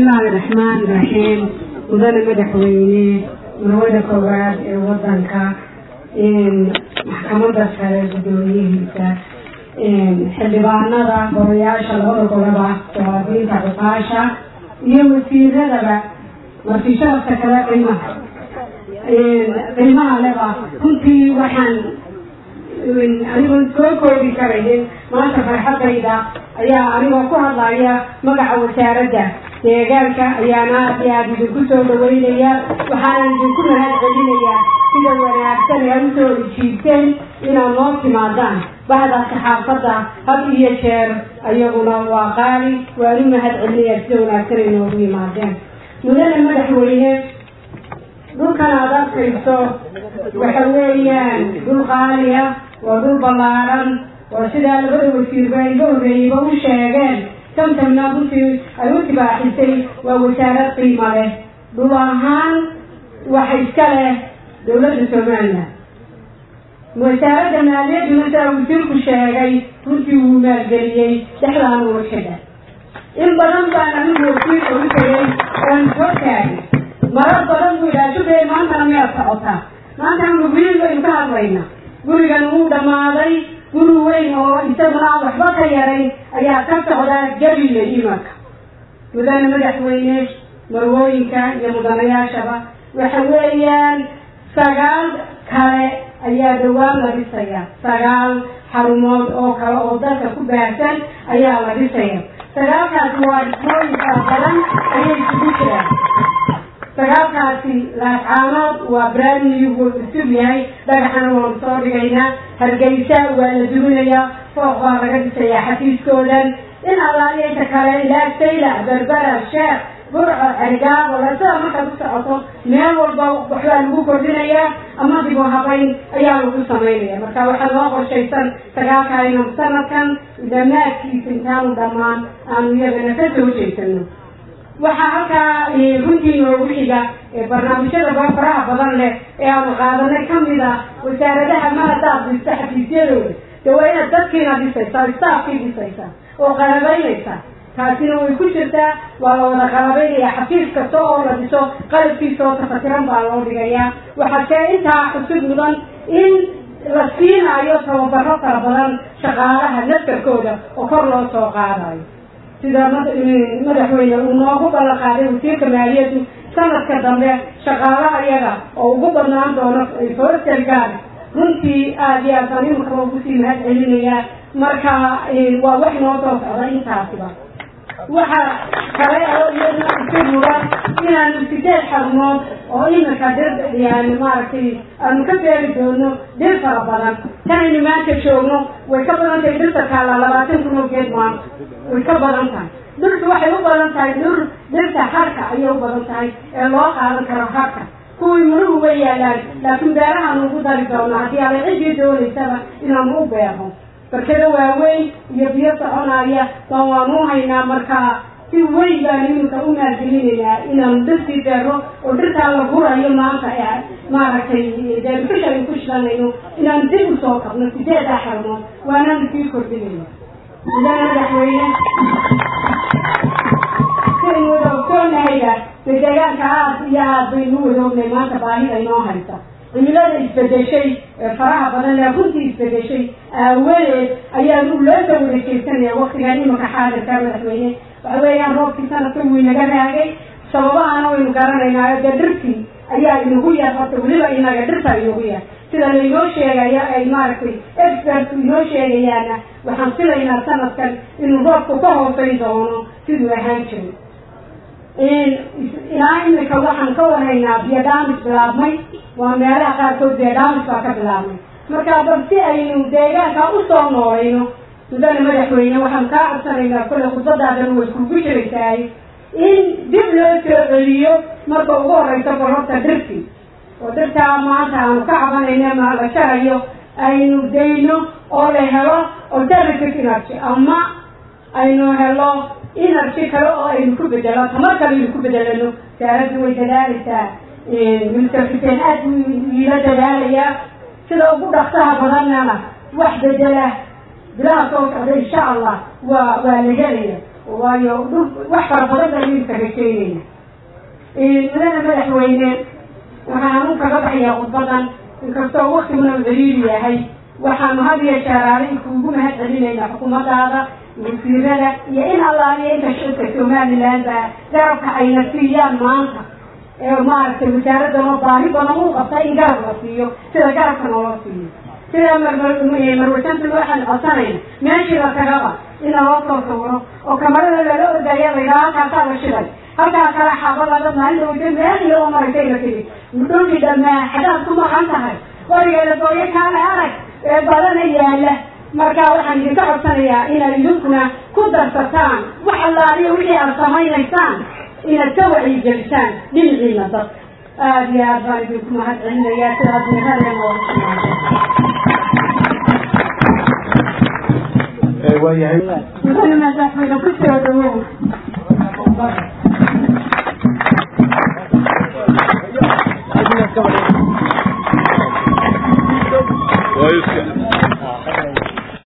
bismillahi raxmaani raxiim mudane madaxweyne marwada koowaad ee wadanka maxkamada sare gudoomiyihiisa xildhibaanada golayaasha labada goloba jawaadiinta cuqaasha iyo wasiiradaba marti sharafka kale qiimaha qiimaha leba runtii waxaan anigoon soo koobi karayin maanta farxadayda ayaa anigoo ku hadlaya magaca wasaaradda deegaanka ayaana aad iyo aad idinku soo dhaweynaya waxaana idinku mahad celinayaa sida wanaagsan ee usoo jiibteen inaad noo timaadaan bahda saxaafadda had iyo jeer ayaguna waa qaali waan u mahad celinaya sida wanaagsan ay noogu yimaadeen mudane madaxweyne dhulkan aad arkayso waxa weeyaan dhul qaaliya waa dhul ballaaran oo sidaa labada wasiirba iga horreeyeyba u sheegeen tamtamna runtii ay u tibaaxisay waa wasaarad qiimo leh dhul ahaan waxa iska leh dowladda somalilan wasaaradda maaliyaduna sidaa wasiirku sheegay runtii wuu maalgeliyey dhexdaan uga xidha in badan baan anigu wasiirka u tegay oon soo taagay marar badan buu idhaha shubee maantana miyaad socotaa maanta anu guryin baynu ka hadlayna gurigan wuu dhammaaday guri weyn oo isaguna aan waxba ka yarayn ayaa ka socdaa jabile imanka mudane madaxweyne marwooyinka iyo mudanayaashaba waxa weeyaan sagaal kale ayaa dhawaan la dhisaya sagaal xarumood oo kale oo dalka ku baahsan ayaa la dhisaya sagaalkaasi waa dhismooyin fara badan ayay isugu jiraan sagaalkaasi laascaanood waa brandnew wuu cusub yahay dhagaxana waanu soo dhigaynaa hargeysa waa la duminayaa fooq baa laga dhisayaa xafiiskoodan in allaaliinta kale ilaa saylac berbera sheekh burco cergaabo lasada markaad u socoto meel walba waxbaa lagu kordhinayaa ama dibu habayn ayaa lagu samaynaya marka waxaa loo qorshaysan sagaalkaayna sanadkan dhammaadkiisa intaanu dhammaan aanu iyagana ka soo jeysano waxaa halkaa runtii noogu xiga barnaamijyada faraha badan leh ee aanu qaadanay kamid ah wasaaradaha ma haddaad dhista xafiisyadooda de waa inaad dadkiina dhisaysaa staafkii dhisaysaa oo qalabaynaysaa taasina way ku jirtaa waa la wada qalabaynaya xafiis kasta oo la dhiso qalabkiisa oo tafatiran baa loo dhigayaa waxaa see intaa xusub mudan in la siinaayo tababaro fara badan shaqaalaha naftarkooda oo kor loo soo qaadayo sida madaxweyne uu noogu ballan qaaday wasiirka maaliyaddu sanadka dambe shaqaalaha iyaga oo ugu badnaan doono forester gaard runtii aada iyo aadaan imankaba ugu sii mahad celinayaa marka waa wax noo soo socda intaasiba waxa kale oo iyaduna isu muga inaanu sideed xarumood oo iminka dir yani maaragtay aanu ka beeri doono dir fara badan tanaynu maanta joogno way ka badan tahay dhirta kaala labaatan kun oo geed maanta way ka badan tahay dhirtu waxay u badan tahay dhir dhirta harka ayay u badan tahay ee loo qaadan karo harka kuwii muruhu way yaalaan laakiin beerahaanu ugu dari doono haddii ala ciddii doonaysaba inaanu u beerno barkada waaweyn iyo biyo soconaya baan waanu haynaa markaa si weyn baan iminka u maalgelinaynaa inaanu dhirtii beerno oo dhirtaa la gurayo maanta ee maaragtay deebikasha aynu ku shidanayno inaanu dib u soo kabno sideedaa xarumood waanaanu sii kordhinayna mudane madaxweyne siaynu wada ogsoonnahayba de deegaanka aad iyo aad baynu u wada ognay maanta baahida inoo haysa cimilada isbedeshay ee faraha badan ee runtii isbedeshay aawadeed ayaanu loo soo wareejeysanaya waktigan imanka xaadirka madaxweyne waxa weeyaan roobkii sanadka wuu inaga raagay sababahana waynu garanaynaa dee dhirtii ayaa inagu yar horta weliba inaga dhirta inagu yar sida lainoo sheegaya ay maaragtay expertku inoo sheegayaana waxaan filaynaa sanadkan inuu roobku ka hooseyn doono siduu ahaan jiray ilaa imika waxaan ka warhaynaa biodhamis bilaabmay waa meelaha qaarkood biodhamis baa ka bilaabmay marka bal si aynu deegaanka usoo noolayno mudane madaxweyne waxaan kaa codsanaynaa kole khudbadaadan way kugu jiraysaay in dib loo soo celiyo marka ugu horeysa barorta dhirtii oo dhirtaa maanta aanu ka cabanayna ma la jarayo aynu dayno oo la helo alternative energy ama aynu helo energy kale oo aynu ku bedelo tamar kale aynu ku bedelano wasaaraddu way dadaalaysaa minister xuseen aad buu iila dadaalayaa sida ugu dhaksaha badanana wax bedela bilaha soo socda insha allah waa waa la helaya waayo dhul wax fara badan baynu isaga keenayna mudana madaxweyne waxaan u kaga baxayaa khudbadan inkastoo waktiguna ciriiri yahay waxaanu had iyo jeer adig kuugu mahad celinaynaa xukuumadaada wasiirada iyo in allaaliya inta shicibka somaliland baa garabka ayna siiyaan maanta ee maaragtay wasaaraddan oo baahi badan u qabta in garab la siiyo sida garabka noola siiyo sida marmarwasanta waxaan codsanayna meeshii la tagaba in loo soo sawiro oo kamarada lala ordaya laydhaha halkaasaa la shiday halkaa kale xaabadada maalin wada meel iyo oo maragtay la tegi dhulkii dhamaa xadaad ku maqan tahay warigeeda gooyo kaale arag ee badana yaala marka waxaan idinka codsanayaa inaad idinkuna ku darsataan wax allaaliyo wixii aad samaynaysaan inaad ka wacyigelisaan dhinaciina dad aada iyo aad baan idinku mahad celinayaa sidaad meelada waayahay mudane madaxweyne ku soo dhawow Waa iska